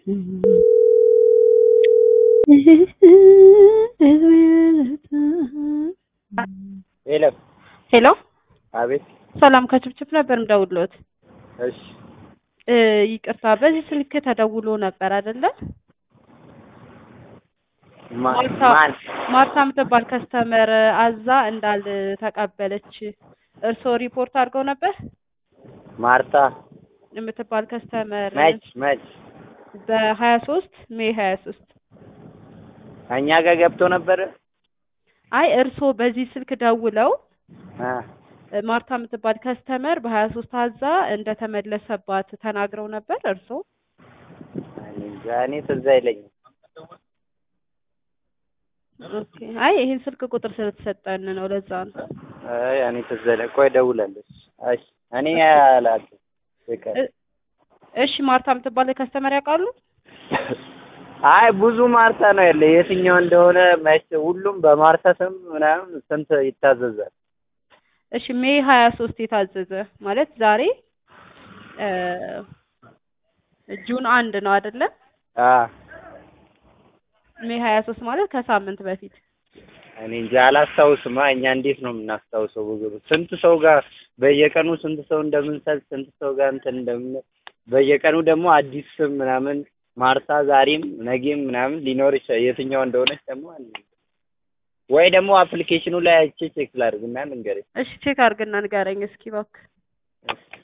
የለም። ሄሎ አቤት። ሰላም ከችብችብ ነበር ምደውልዎት። እሺ እ ይቅርታ በዚህ ስልክ ተደውሎ ነበር አይደለ? ማ- ማርታ ማን? ማርታ የምትባል ከስተመር አዛ እንዳልተቀበለች እርስዎ ሪፖርት አድርገው ነበር? ማርታ የምትባል ከስተመር መች መች በሀያ ሶስት ሜይ ሀያ ሶስት እኛ ጋር ገብቶ ነበር። አይ እርስዎ በዚህ ስልክ ደውለው አ እ ማርታ የምትባል ከስተመር በሀያ ሶስት አዛ እንደተመለሰባት ተናግረው ነበር እርስዎ? እኔ እንጃ፣ እኔ ትዝ አይለኝም። ኦኬ አይ ይሄን ስልክ ቁጥር ስለተሰጠን ነው ለዛ ነው። አይ እኔ ትዝ አይለኝ። ቆይ እደውላለሁ። እሺ እኔ አላውቅም። ይቅር። እ- እሺ ማርታ የምትባል ከስተመር ያውቃሉ? አይ ብዙ ማርታ ነው ያለ። የትኛው እንደሆነ መች ሁሉም በማርታ ስም ምናምን ስንት ይታዘዛል። እሺ ሜይ ሀያ ሶስት የታዘዘ ማለት ዛሬ እ ጁን አንድ ነው አይደለ? አ ሜይ ሀያ ሶስት ማለት ከሳምንት በፊት እኔ እንጃ አላስታውስም። እኛ እንዴት ነው የምናስታውሰው? ብዙ ስንት ሰው ጋር በየቀኑ ስንት ሰው እንደምንሰጥ ስንት ሰው ጋር እንትን እንደምን በየቀኑ ደግሞ አዲስ ስም ምናምን ማርታ ዛሬም ነገም ምናምን ሊኖር ይችላል። የትኛው እንደሆነች ደግሞ አለ ወይ ደግሞ አፕሊኬሽኑ ላይ አይቼ ቼክ ላድርግና ልንገርሽ። እሺ ቼክ አድርግና ንገረኝ እስኪ እባክህ።